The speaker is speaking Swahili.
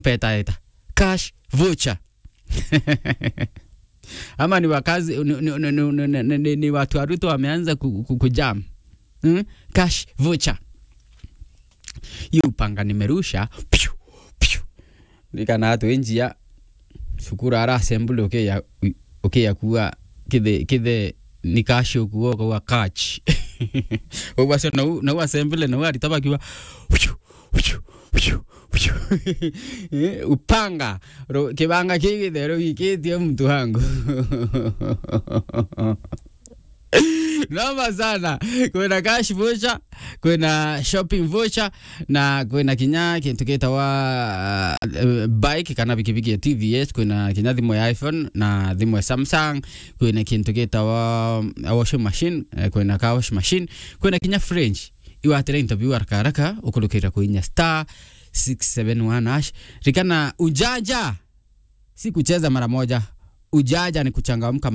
petaeta cash voucher ama ni wakazi ni, ni, ni, ni, ni, ni, ni, ni watu wa Ruto wameanza ku- ku- kujam hmm? cash voucher hiyo upanga nimerusha piu, piu. nikana watu enjia cukuru ara assembly ukiya ukiya kuwa kithe kithe ni cash ukuo kwa catch ogwa so nau nau assembly nau aritaba kiwa piu, piu, piu, piu. Eh, upanga ro kibanga kigithe ro gikitie mtu wangu noma sana kwina cash voucher kwina shopping voucher na kwina kinya kintu gitawa uh, bike kana pikipiki ya tvs kwina kinya thimu ya iphone na thimu ya samsung kwina kintu gitawa uh, washing machine uh, kwina ka wash machine kwina kinya french iwatira interview haraka haraka ukulukira kuinya star 671 hash rikana ujaja si kucheza mara moja ujaja ni kuchangamka